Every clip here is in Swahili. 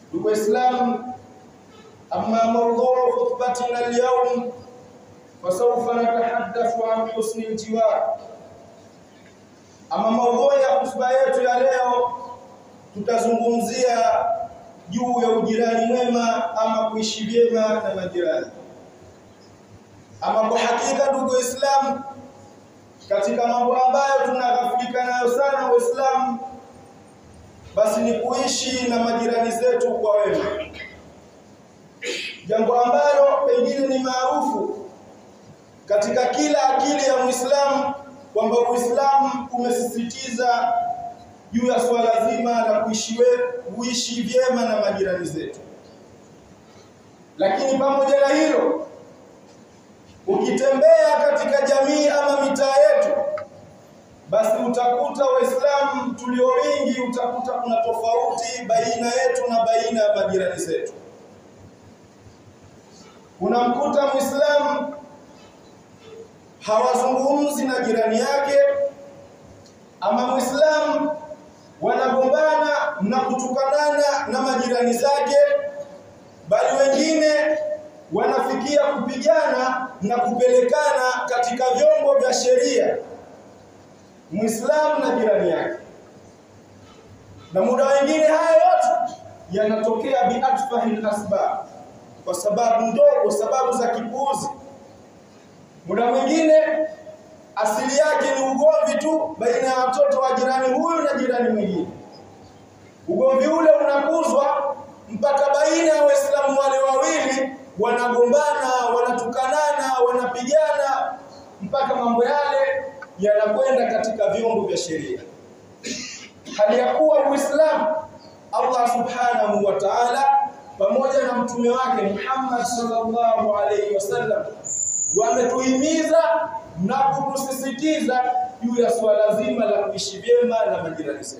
ndugu Waislamu, amma mawdhuu khutbatina alyawm fasawfa natahaddathu an husni aljiwar. Ama maudhui ya hotuba yetu ya leo tutazungumzia juu ya ujirani mwema ama kuishi vyema na majirani. Ama kwa hakika, ndugu Waislamu, katika mambo ambayo tunaghafilika nayo sana Waislamu, basi ni kuishi na majirani zetu kwa wema, jambo ambalo pengine ni maarufu katika kila akili ya Muislamu kwamba Uislamu umesisitiza juu ya swala zima la kuishi kuishi vyema na majirani zetu. Lakini pamoja na hilo, ukitembea katika jamii ama mitaa yetu, basi utakuta Waislamu tulio wingi, utakuta kuna tofauti baina yetu na baina ya majirani zetu. Unamkuta Muislamu hawazungumzi na jirani yake, ama Muislamu wanagombana na kutukanana na majirani zake, bali wengine wanafikia kupigana na kupelekana katika vyombo vya sheria, Muislamu na jirani yake. Na muda wengine haya yote yanatokea biatfahil asbab, kwa sababu ndogo, sababu za kipuuzi. Muda mwingine asili yake ni ugomvi tu baina ya watoto wa jirani huyu na jirani mwingine. Ugomvi ule unakuzwa mpaka baina ya Waislamu wale wawili wanagombana, wanatukanana, wanapigana mpaka mambo yale yanakwenda katika vyombo vya sheria. Hali ya kuwa Uislamu Allah Subhanahu wa Ta'ala pamoja na mtume wake Muhammad sallallahu alaihi wasallam wametuhimiza na kutusisitiza juu ya swala zima la kuishi vyema na majirani zetu.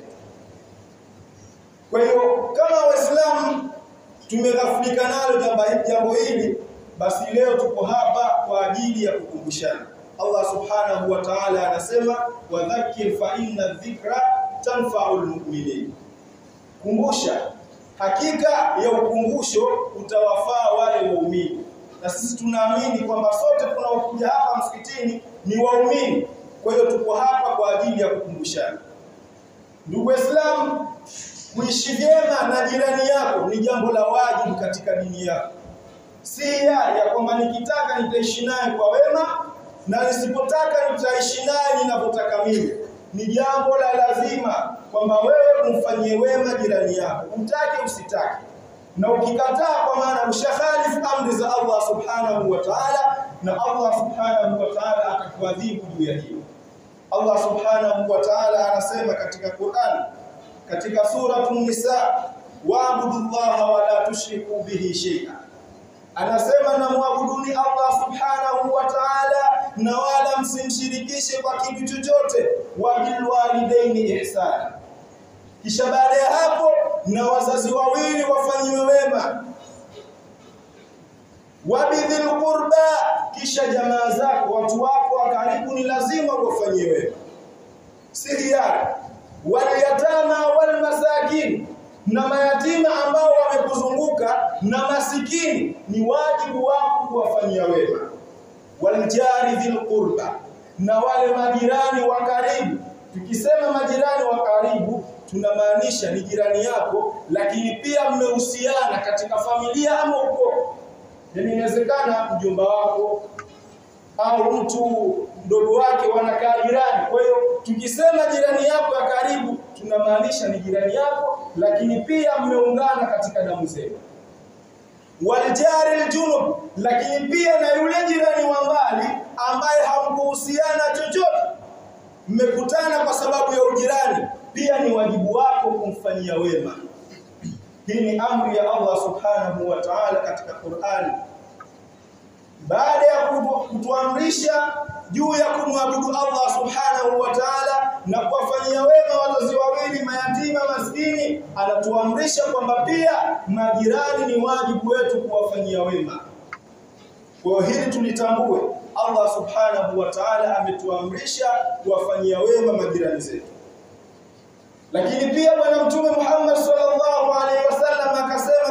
Kwa hiyo kama Waislamu tumeghafulika nalo jambo hili, basi leo tuko hapa kwa ajili ya kukumbushana. Allah subhanahu wa ta'ala anasema wadhakkir fa inna dhikra tanfa'ul mu'minin, kumbusha, hakika ya ukumbusho utawafaa wale waumini na sisi tunaamini kwamba sote tunaokuja hapa msikitini ni waumini. Kwa hiyo tuko hapa kwa ajili ya kukumbushana. Ndugu Waislamu, kuishi vyema na jirani yako ni jambo la wajibu katika dini yako, si hiari ya kwamba nikitaka nitaishi naye kwa wema na nisipotaka nitaishi naye ninavyotaka mimi. Ni jambo la lazima kwamba wewe umfanyie wema jirani yako, utake usitake na ukikataa kwa maana ushakhalifu amri za Allah subhanahu wa ta'ala, na Allah subhanahu wa ta'ala atakuadhibu juu ya hilo. Allah subhanahu wa ta'ala anasema katika Qur'an, katika suratu Nisa, waabudu llaha wala tushriku bihi shay'a, anasema na muabuduni Allah subhanahu wa ta'ala na wala msimshirikishe kwa kitu chochote, wa bilwalidaini ihsana kisha baada ya hapo na wazazi wawili wafanyiwe wema, wabidhil qurba, kisha jamaa zako watu wako wa karibu ni lazima wafanyie wema, si hiari. Walyatama walmasakin, na mayatima ambao wamekuzunguka na masikini ni wajibu wako kuwafanyia wema. Waljari dhil qurba, na wale majirani wa karibu. Tukisema majirani wa karibu tunamaanisha ni jirani yako, lakini pia mmehusiana katika familia ama ukoo. Yaani inawezekana mjomba wako au mtu mdogo wake wanakaa jirani. Kwa hiyo tukisema jirani yako ya karibu, tunamaanisha ni jirani yako, lakini pia mmeungana katika damu zenu. Waljari aljunub, lakini pia na yule jirani wa mbali ambaye hamkuhusiana chochote, mmekutana kwa sababu ya ujirani pia ni wajibu wako kumfanyia wema. Hii ni amri ya Allah subhanahu wa ta'ala katika Qur'ani. Baada ya kutuamrisha juu ya kumwabudu Allah subhanahu wa ta'ala na kuwafanyia wema wazazi wawili mayatima maskini, anatuamrisha kwamba pia majirani ni wajibu wetu kuwafanyia wema. Kwa hiyo hili tulitambue, Allah subhanahu wa ta'ala ametuamrisha kuwafanyia wema majirani zetu. Lakini pia Bwana Mtume Muhammad sallallahu alaihi wasallam akasema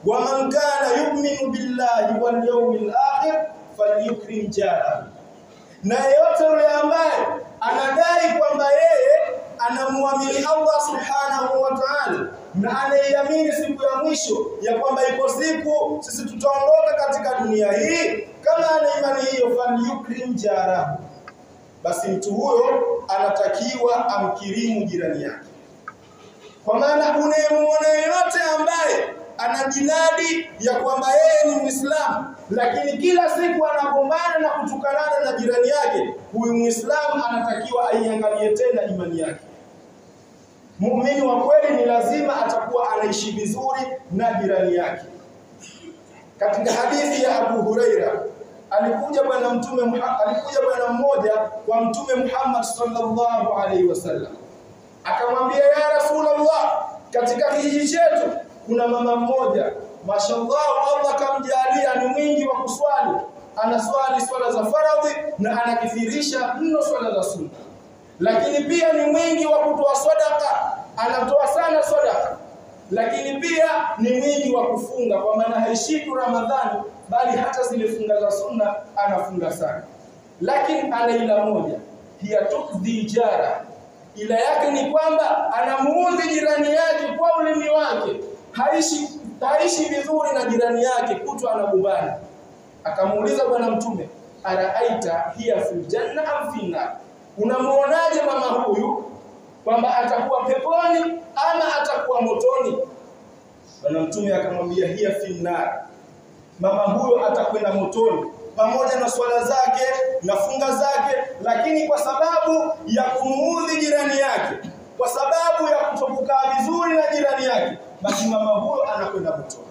wa man kana yu'minu billahi wal yawmil akhir falyukrim jarahu na yeyote yule ambaye anadai kwamba yeye anamwamini Allah subhanahu wa ta'ala na anaiamini siku ya mwisho ya kwamba ipo siku sisi tutaondoka katika dunia hii, kama ana imani hiyo, falyukrim jarahu, basi mtu huyo anatakiwa amkirimu jirani yake. Kwa maana unayemuona yeyote ambaye anajinadi ya kwamba yeye ni Muislamu lakini kila siku anagombana na kutukanana na jirani yake, huyu Muislamu anatakiwa aiangalie tena imani yake. Muumini wa kweli ni lazima atakuwa anaishi vizuri na jirani yake. Katika hadithi ya Abu Huraira alikuja bwana mtume alikuja bwana mmoja kwa mtume Muhammad sallallahu alaihi wasallam akamwambia, ya Rasulullah, katika kijiji chetu kuna mama mmoja mashallah, Allah kamjalia ni mwingi wa kuswali, anaswali swala za faradhi na anakithirisha mno swala za sunna, lakini pia ni mwingi wa kutoa sadaka, anatoa sana sadaka, lakini pia ni mwingi wa kufunga, kwa maana haishiki Ramadhani, bali hata zile funga za sunna anafunga sana, lakini ana ila moja, hiya tukdhi jara, ila yake ni kwamba anamuudhi jirani yake kwa ulimi wake haishi haishi vizuri na jirani yake, kutwa anagombana. Akamuuliza Bwana Mtume, araaita hiya fil janna am fi nar, unamuonaje mama huyu kwamba atakuwa peponi ama atakuwa motoni? Bwana Mtume akamwambia hiya fil nar, mama huyo atakwenda motoni pamoja na swala zake na funga zake, lakini kwa sababu ya kumuudhi jirani yake, kwa sababu ya kutokukaa vizuri na jirani yake basi mama huyo anakwenda motoni.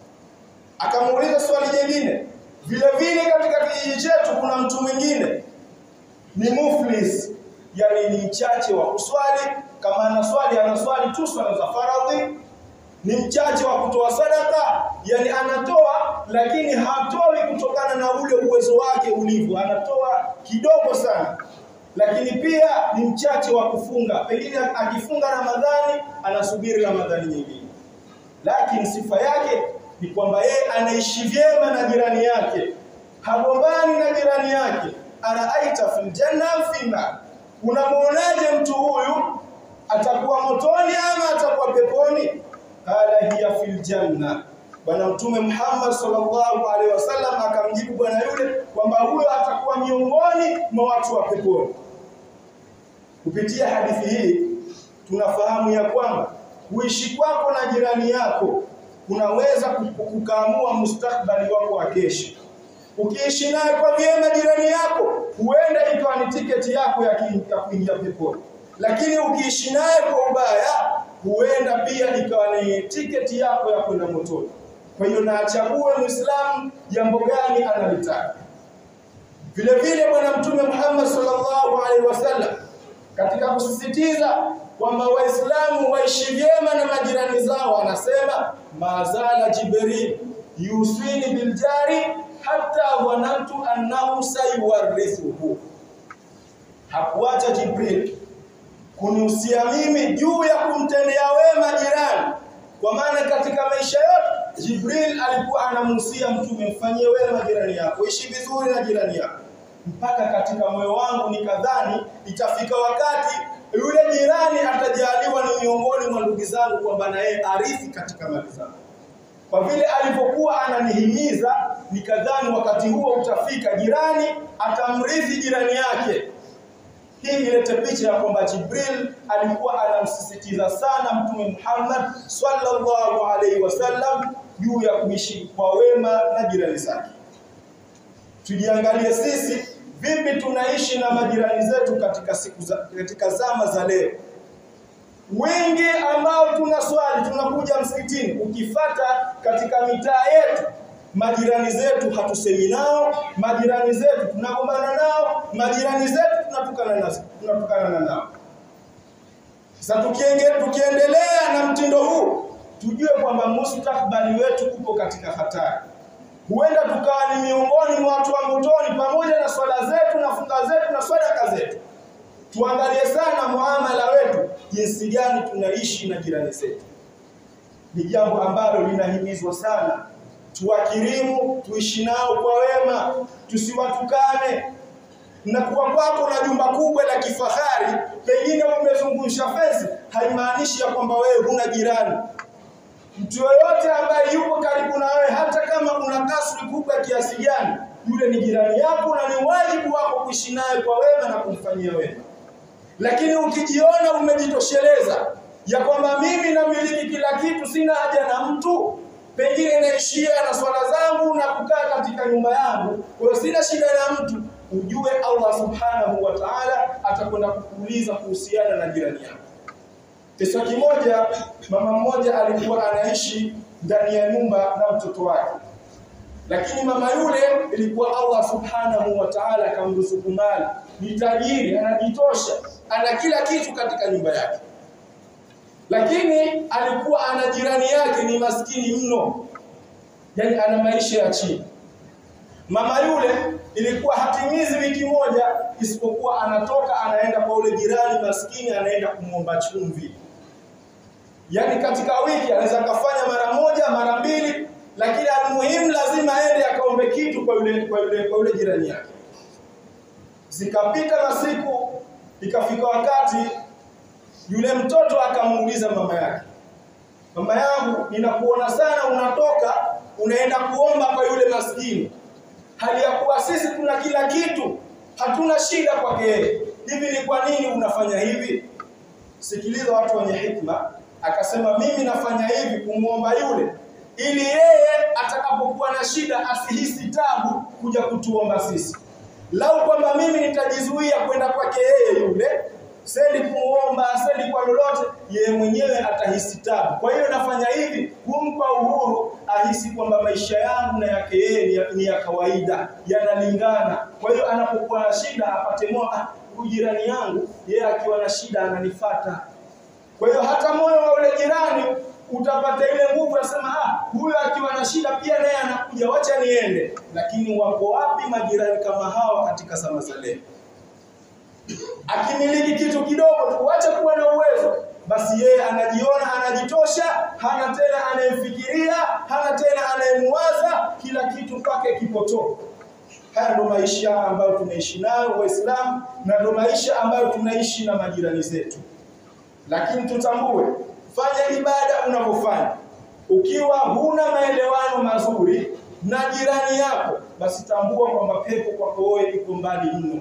Akamuuliza swali jingine, vile vile katika kijiji chetu kuna mtu mwingine ni muflis, yani ni mchache wa kuswali. Kama anaswali anaswali tu swala za faradhi, ni mchache wa kutoa sadaka, yani anatoa lakini hatoi kutokana na ule uwezo wake ulivyo, anatoa kidogo sana lakini pia ni mchache wa kufunga, pengine akifunga Ramadhani anasubiri Ramadhani nyingine lakini sifa yake ni kwamba yeye anaishi vyema na jirani yake, hagombani na jirani yake. Araaita fil janna fi nar, unamwonaje mtu huyu, atakuwa motoni ama atakuwa peponi? Qala hiya fil janna. Bwana Mtume Muhammad sallallahu alaihi wasallam akamjibu bwana yule kwamba huyo atakuwa miongoni mwa watu wa peponi. Kupitia hadithi hii tunafahamu ya kwamba kuishi kwako na jirani yako kunaweza kukaamua mustakbali wako wa kesho. Ukiishi naye kwa vyema jirani yako, huenda ikawa ni tiketi yako ya kuingia peponi, lakini ukiishi naye kwa ubaya, huenda pia ikawa ni tiketi yako ya kwenda motoni. Kwa hiyo na achague Muislamu jambo gani analitaka. Vile vile Bwana Mtume Muhammad sallallahu alaihi wasallam katika kusisitiza kwamba Waislamu waishi vyema na majirani zao, anasema mazala Jibril yuswini biljari hata dhanantu annahu sayuwarithuhu, hakuacha Jibril kunihusia mimi juu ya kumtendea wema jirani. Kwa maana katika maisha yote Jibril alikuwa anamhusia mtume, mfanyie wema jirani yako, ishi vizuri na jirani yako, mpaka katika moyo wangu nikadhani itafika wakati yule jirani atajaliwa ni miongoni mwa ndugu zangu kwamba na yeye arithi katika mali zangu. Kwa vile alipokuwa ananihimiza, nikadhani wakati huo utafika, jirani atamrithi jirani yake. Hii ilete picha ya kwamba Jibril alikuwa anamsisitiza sana Mtume Muhammad sallallahu alaihi wasallam juu ya kuishi kwa wema na jirani zake. Tujiangalie sisi vipi tunaishi na majirani zetu katika siku za, katika zama za leo. Wengi ambao tunaswali tunakuja msikitini, ukifata katika mitaa yetu majirani zetu hatusemi nao, majirani zetu tunagombana nao, majirani zetu tunatukana nao, tunatukana nao. Sasa tukiendelea na mtindo huu, tujue kwamba mustakbali wetu upo katika hatari huenda tukawa ni miongoni mwa watu wa motoni, pamoja na swala zetu na funga zetu na sadaka zetu. Tuangalie sana muamala wetu, jinsi gani tunaishi na jirani zetu. ni jambo ambalo linahimizwa sana. Tuwakirimu, tuishi nao kwa wema, tusiwatukane. Na kuwa kwako na jumba kubwa la kifahari, pengine umezungusha fence, haimaanishi ya kwamba wewe huna jirani. Mtu yoyote ambaye yuko karibu na wewe, hata kama una kasri kubwa kiasi gani, yule ni jirani yako na ni wajibu wako kuishi naye kwa wema na kumfanyia wema. Lakini ukijiona umejitosheleza ya kwamba mimi namiliki kila kitu, sina haja na mtu, pengine naishia na swala zangu na kukaa katika nyumba yangu, kwa hiyo sina shida na mtu, ujue Allah subhanahu wa ta'ala atakwenda kukuuliza kuhusiana na jirani yako. Kisa kimoja, mama mmoja alikuwa anaishi ndani ya nyumba na mtoto wake, lakini mama yule ilikuwa Allah subhanahu wa ta'ala akamruzuku mali, ni tajiri, anajitosha, ana kila kitu katika nyumba yake, lakini alikuwa ana jirani yake ni maskini mno, yani ana maisha ya chini. Mama yule ilikuwa hatimizi wiki moja isipokuwa anatoka anaenda kwa ule jirani maskini, anaenda kumwomba chumvi. Yaani katika wiki anaweza kafanya mara moja mara mbili, lakini almuhimu lazima aende akaombe kitu kwa yule kwa yule kwa yule jirani yake. Zikapita masiku, ikafika wakati yule mtoto akamuuliza mama yake, mama yangu, ninakuona sana unatoka unaenda kuomba kwa yule maskini, hali ya kuwa sisi tuna kila kitu, hatuna shida kwake yeye. Hivi ni kwa nini unafanya hivi? Sikiliza watu wenye hikma. Akasema mimi nafanya hivi kumwomba yule ili yeye atakapokuwa na shida asihisi tabu kuja kutuomba sisi. Lau kwamba mimi nitajizuia kwenda kwake yeye yule, sendi kumuomba, sendi kwa lolote, yeye mwenyewe atahisi tabu. Kwa hiyo nafanya hivi kumpa uhuru, ahisi kwamba maisha yangu na yake yeye ni ya, ni ya kawaida, yanalingana. Kwa hiyo anapokuwa na shida apate moyo, ah, huyu jirani yangu yeye akiwa na shida ananifata. Kwa hiyo hata moyo wa ule jirani utapata ile nguvu ya kusema ah, huyu akiwa na shida pia naye anakuja, wacha niende. Lakini wako wapi majirani kama hawa katika zama za leo? Akimiliki kitu kidogo tu, wacha kuwa na uwezo, basi yeye anajiona anajitosha, hana tena anayemfikiria, hana tena anayemwaza, kila kitu kwake kipotoka. Haya ndo maisha ambayo tunaishi nayo Waislamu, na ndo maisha ambayo tunaishi na majirani zetu. Lakini tutambue, fanya ibada unavyofanya, ukiwa huna maelewano mazuri na jirani yako, basi tambua kwamba pepo kwako wewe iko mbali mno.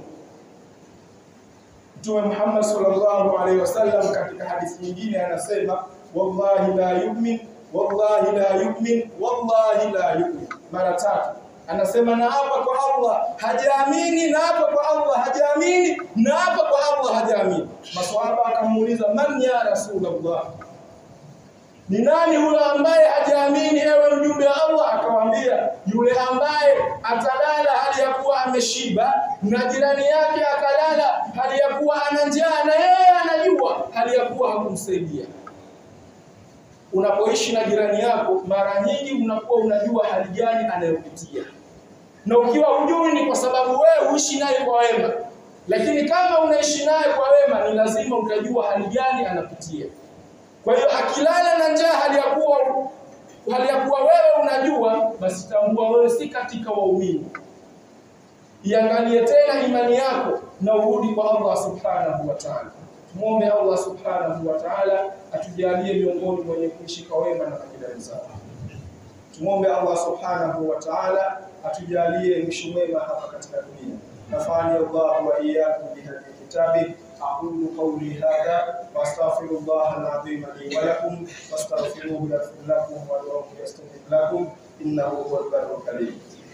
Mtume Muhammad sallallahu alaihi wasallam katika hadithi nyingine anasema, wallahi la yu'min, wallahi la yu'min, wallahi la yu'min, mara tatu anasema naapa kwa Allah hajaamini, naapa kwa Allah hajaamini, naapa kwa Allah hajaamini. Maswahaba akamuuliza man ya Rasulullah, ni nani huyo ambaye hajaamini, ewe mjumbe wa Allah? Akawaambia yule ambaye atalala hali ya kuwa ameshiba na jirani yake akalala hali ya kuwa ana njaa na yeye anajua hali ya kuwa hakumsaidia. Unapoishi na jirani yako, mara nyingi unakuwa unajua hali gani anayopitia, na ukiwa hujui ni kwa sababu wewe huishi naye kwa wema, lakini kama unaishi naye kwa wema, ni lazima utajua hali gani anapitia. Kwa hiyo akilala na njaa hali ya kuwa hali ya kuwa wewe unajua, basi tambua wewe si katika waumini. Iangalie tena imani yako na urudi kwa Allah subhanahu wa ta'ala. Muombe Allah subhanahu wa ta'ala atujalie miongoni mwenye kuishi kwa wema na majirani zao. Tumwombe Allah subhanahu wa ta'ala atujalie mwisho mwema hapa katika dunia. Nafani Allah wa iyyakum bihadhi kitabi aqulu qawli hadha wa astaghfirullah al-azim li wa lakum fastaghfiruhu yaghfir lakum wa ad'uhu yastajib lakum innahu huwal barrul karim.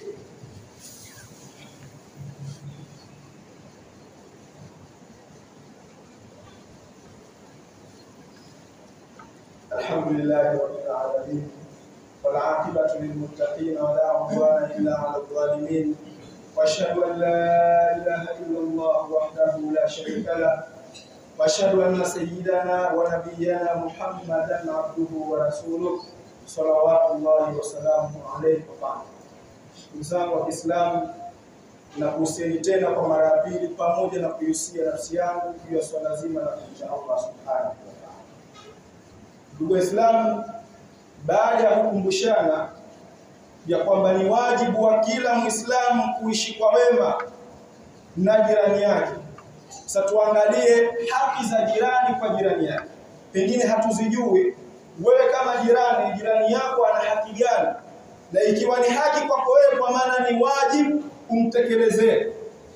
الحمد لله رب العالمين والعاقبة للمتقين ولا عدوان إلا على الظالمين وأشهد أن لا إله إلا الله وحده لا شريك له وأشهد أن سيدنا ونبينا محمدا عبده ورسوله صلوات الله وسلامه عليه وبعد ndugu zangu wa Kiislamu nakuhusieni tena kwa mara ya pili pamoja na kuihusia nafsi yangu juu ya swala zima la kumcha Allah subhanahu wa ta'ala. Ndugu Waislamu, baada ya kukumbushana ya kwamba ni wajibu wa kila Muislamu kuishi kwa wema na jirani yake. Sasa tuangalie haki za jirani kwa jirani yake, pengine hatuzijui. Wewe kama jirani, jirani yako ana haki gani? Na ikiwa ni haki kwako wewe, kwa maana ni wajibu umtekelezee.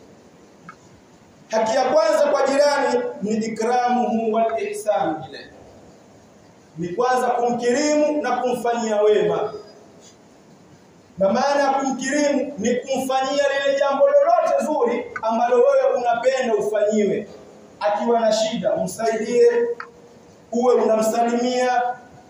Haki ya kwanza kwa jirani ni ikramuhu wal ihsan ilayhi, ni kwanza kumkirimu na kumfanyia wema na maana ya kumkirimu ni kumfanyia lile jambo lolote zuri ambalo wewe unapenda ufanyiwe. Akiwa na shida, umsaidie, uwe unamsalimia.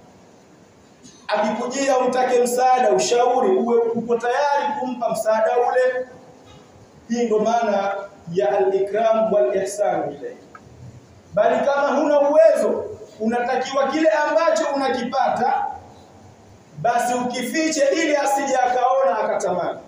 Akikujia utake msaada, ushauri, uwe uko tayari kumpa msaada ule. Hii ndo maana ya al-ikram wal ihsan ilayhi. Bali kama huna uwezo, unatakiwa kile ambacho unakipata basi ukifiche ili asije akaona akatamani.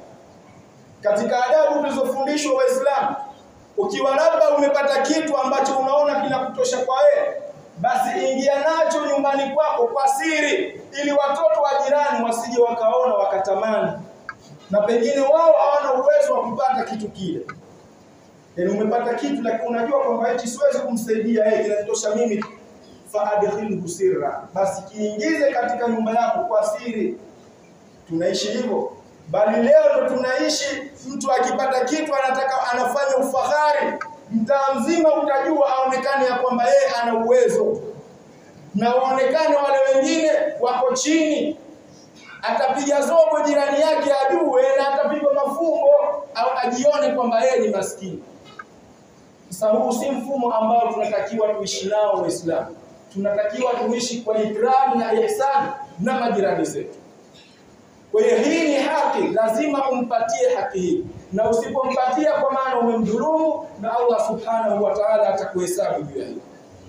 Katika adabu tulizofundishwa Waislamu, ukiwa labda umepata kitu ambacho unaona kinakutosha kwa wewe, basi ingia nacho nyumbani kwako kwa siri, ili watoto wa jirani wasije wakaona wakatamani, na pengine wao hawana uwezo wa kupata kitu kile. Yaani umepata kitu lakini unajua kwamba hichi siwezi kumsaidia yeye, kinatosha mimi faadkhilhu sirra, basi kiingize katika nyumba yako kwa siri. Tunaishi hivyo, bali leo ndo tunaishi, mtu akipata kitu anataka anafanya ufahari, mtaa mzima utajua, aonekane ya kwamba yeye ana uwezo, na waonekane wale wengine wako chini. Atapiga zogo jirani yake ajue, na atapigwa mafumbo au ajione kwamba yeye ni maskini. Sasa huu si mfumo ambao tunatakiwa tuishi nao Waislamu tunatakiwa tuishi kwa ikram na ihsan na majirani zetu. Kwa hiyo hii ni haki, lazima umpatie haki hii, na usipompatia kwa maana umemdhulumu, na Allah subhanahu wa ta'ala atakuhesabu juu ya hilo.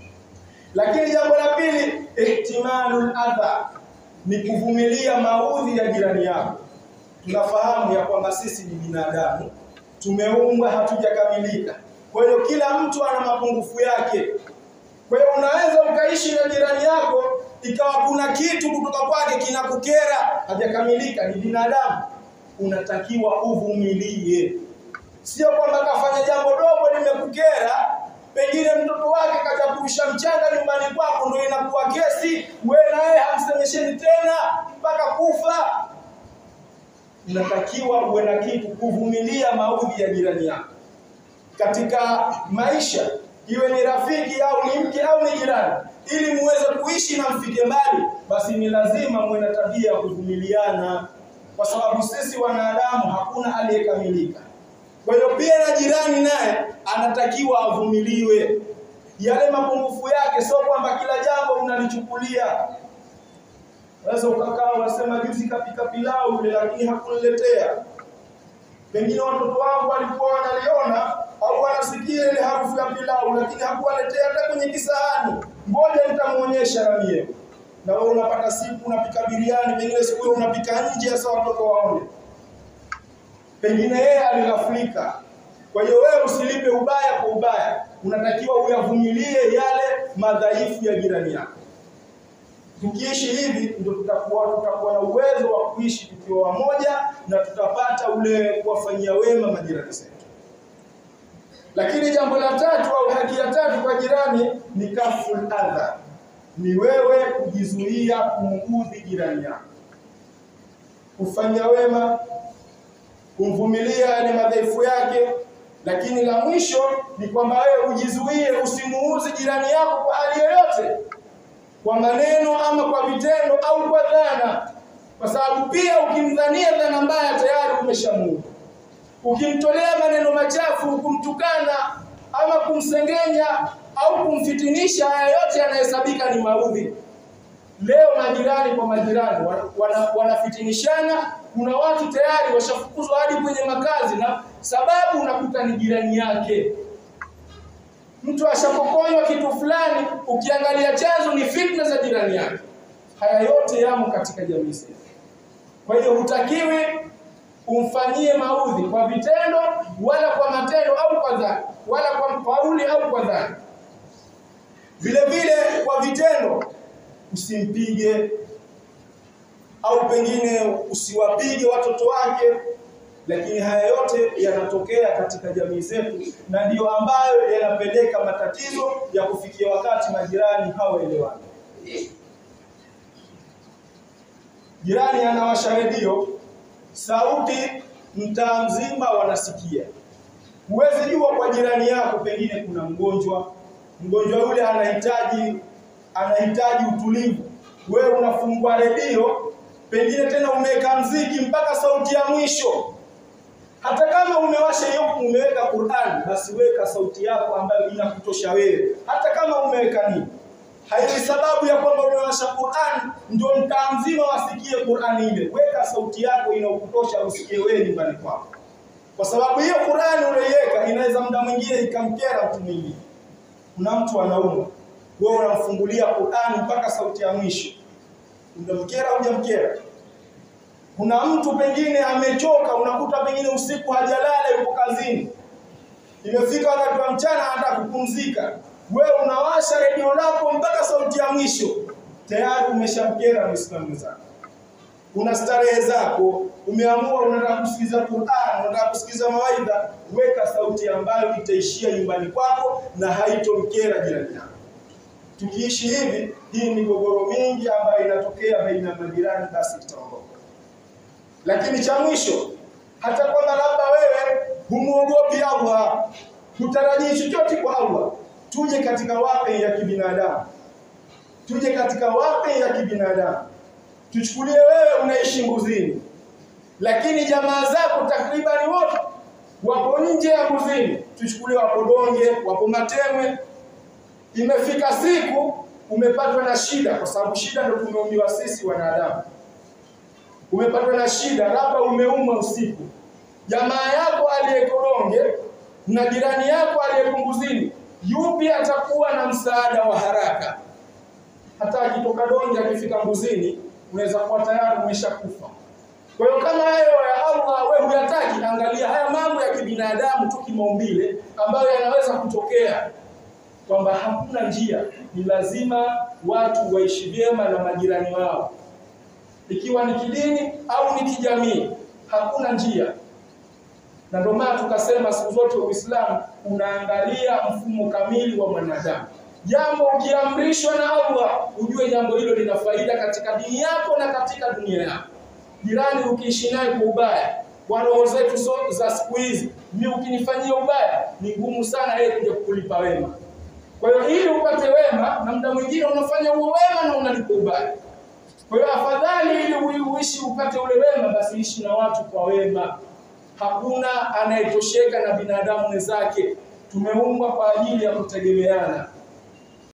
Lakini jambo la pili, ihtimalul adha, ni kuvumilia maudhi ya jirani yako. Tunafahamu ya kwamba sisi ni binadamu, tumeumbwa, hatujakamilika. Kwa hiyo kila mtu ana mapungufu yake. Kwa hiyo unaweza ukaishi na jirani yako ikawa kuna kitu kutoka kwake kinakukera, hajakamilika, ni binadamu, unatakiwa uvumilie. Sio kwamba kafanya jambo dogo limekukera, pengine mtoto wake kachakurusha mchanga nyumbani kwako, ndio inakuwa kesi, wewe na yeye hamsemesheni tena mpaka kufa. Unatakiwa uwe na kitu kuvumilia maudhi ya jirani yako katika maisha iwe ni rafiki au ni mke au ni jirani, ili muweze kuishi na mfike mbali, basi ni lazima muwe na tabia ya kuvumiliana, kwa sababu sisi wanadamu hakuna aliyekamilika. Kwa hiyo pia na jirani naye anatakiwa avumiliwe yale mapungufu yake, sio kwamba kila jambo unalichukulia. Unaweza ukakaa unasema juzi kapika pilau ile, lakini hakuniletea. Pengine watoto wangu walikuwa wanaliona au wanasikia ile harufu ya pilau, lakini hakuwaletea hata kwenye kisahani. Ngoja nitamuonyesha na mie. Na wewe unapata siku unapika biriani, pengine siku hiyo unapika nje, sasa watoto waone. Pengine yeye alighaflika. Kwa hiyo wewe usilipe ubaya kwa ubaya, unatakiwa uyavumilie yale madhaifu ya jirani yako. Tukiishi hivi ndio tutakuwa tutakuwa na uwezo wa kuishi tukiwa wamoja na tutapata ule kuwafanyia wema majirani zetu. Lakini jambo la tatu au haki ya tatu kwa jirani ni kaful adha, ni wewe kujizuia kumuudhi jirani yako, kufanya wema, kumvumilia yale madhaifu yake. Lakini la mwisho ni kwamba wewe ujizuie usimuuzi jirani yako kwa hali yoyote, kwa maneno ama kwa vitendo au kwa dhana, kwa sababu pia ukimdhania dhana mbaya tayari umeshamuudhi ukimtolea maneno machafu, kumtukana ama kumsengenya au kumfitinisha, haya yote yanahesabika ni maudhi. Leo majirani kwa majirani wana, wanafitinishana. Kuna watu tayari washafukuzwa hadi kwenye makazi, na sababu unakuta ni jirani yake. Mtu ashapokonywa kitu fulani, ukiangalia chanzo ni fitna za jirani yake. Haya yote yamo katika jamii zetu. Kwa hiyo hutakiwi umfanyie maudhi kwa vitendo wala kwa matendo au kwa dhani wala kwa kauli au kwa dhani. Vile vile kwa vitendo, usimpige, au pengine usiwapige watoto wake, lakini haya yote yanatokea katika jamii zetu, na ndiyo ambayo yanapeleka matatizo ya kufikia wakati majirani hawaelewani. Jirani anawasha redio, sauti mtaa mzima wanasikia. Huwezi jua kwa jirani yako pengine kuna mgonjwa, mgonjwa yule anahitaji anahitaji utulivu. Wewe unafungua redio, pengine tena umeweka mziki mpaka sauti ya mwisho. Hata kama umewasha hiyo umeweka Qur'an, basi weka sauti yako ambayo inakutosha wewe. Hata kama umeweka nini, haiwi sababu ya kwamba umewasha Qur'an ndio mtaa mzima wasikie Qur'an ile. Weka sauti yako inakutosha usikie wewe nyumbani kwako, kwa sababu hiyo Qur'an uliweka inaweza muda mwingine ikamkera mtu mwingine. Kuna mtu anaumwa, wewe unamfungulia Qur'an mpaka sauti ya mwisho, unamkera hujamkera? Kuna mtu pengine amechoka, unakuta pengine usiku hajalala, yuko kazini, imefika wakati wa mchana, anataka kupumzika, wewe unawasha redio lako mpaka sauti ya mwisho, tayari umeshamkera Muislamu mwenzako. Una starehe zako, umeamua unataka kusikiza Qur'an, unataka kusikiza mawaidha, weka sauti ambayo itaishia nyumbani kwako na haitomkera jirani yako. Tukiishi hivi, hii migogoro mingi ambayo inatokea baina ya majirani, basi itaondoka. Lakini cha mwisho, hata kwamba labda wewe humuogopi Allah, hutarajii chochote kwa Allah, tuje katika wape ya kibinadamu, tuje katika wape ya kibinadamu. Tuchukulie wewe unaishi Mbuzini, lakini jamaa zako takribani wote wapo nje ya Mbuzini. Tuchukulie wapo Donge, wapo Matemwe. Imefika siku umepatwa na shida, kwa sababu shida ndio tumeumbiwa sisi wanadamu umepatwa na shida, labda umeumwa usiku, jamaa yako aliyeko Donge na jirani yako aliyeko Mbuzini, yupi atakuwa na msaada wa haraka? Hata akitoka Donge akifika Mbuzini, unaweza kuwa tayari umeshakufa. Kwa hiyo kama hayo ya Allah wewe huyataki, angalia haya mambo ya kibinadamu tu kimaumbile ambayo yanaweza kutokea, kwamba hakuna njia, ni lazima watu waishi vyema na majirani wao ikiwa ni kidini au ni kijamii, hakuna njia. Na ndio maana tukasema siku zote Uislamu unaangalia mfumo kamili wa mwanadamu. Jambo ukiamrishwa na Allah, ujue jambo hilo lina faida katika dini yako na katika dunia yako. Jirani ukiishi naye kwa ubaya, kwa roho zetu so, za siku hizi, mimi ukinifanyia ubaya, ni ngumu sana yeye kuja kukulipa wema. Kwa hiyo ili upate wema, na muda mwingine unafanya huo wema na unalipa ubaya. Kwa hiyo afadhali ili uishi upate ule wema, basi ishi na watu kwa wema. Hakuna anayetosheka na binadamu wenzake. Tumeumbwa kwa ajili ya kutegemeana.